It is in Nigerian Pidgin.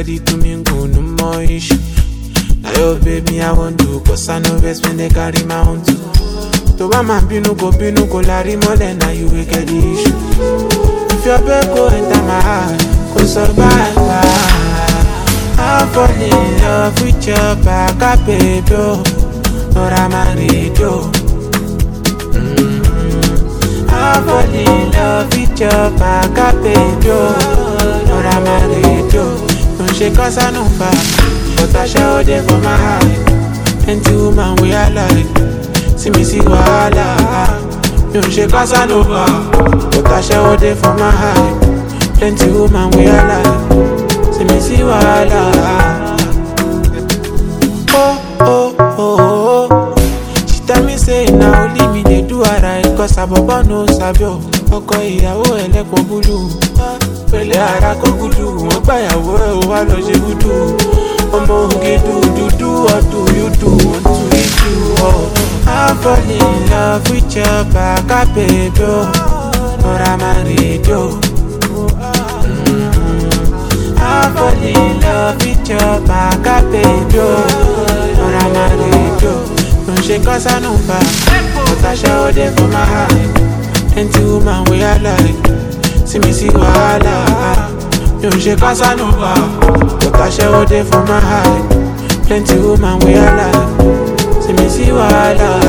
ready to mingle, no more issue. Now your baby I want to, cause I know best when they carry my own too. To bá máa bínú kò bínú kò lárí mọ́lẹ̀ náà you will get the issue. If your babe go enter my heart, go survive. I fall in love with your back, ah, baby. Oh, Lord, I'm a radio. I fall in love with your back, ah, baby. Oh, Lord, I'm a radio. Don't shake cause I know back, but I show them for my heart. Plenty woman we are like, see me see wahala. Mi ò ṣe Casanova, but I show them for my heart. Plenty woman we are like, see me see wahala. Oh, oh, oh, oh. She tell me say na only me dey do alright cause abobo no sabi o. Ọkọ ìyàwó ẹlẹ́pọ̀ búlù. Pẹ̀lẹ́ ara kó gúdù, wọ́n gbàyàwó ẹ̀ ó wá lọ ṣe gúdù. Ọmọ oge dúdú ọdún yóò dùn wọ́n tún rí jù ọ́. I fall in love with your back, ah, baby. oh. Lord, I'm a radio. I fall in love with your back, ah, baby. oh. Lord, I'm a radio. Don't shake cause I know back, but I show them for my heart. Plenty woman we are like, see me see wahala. Mi ò ṣe Casanova, but I show them for my heart. Plenty woman we are like, see me see wahala.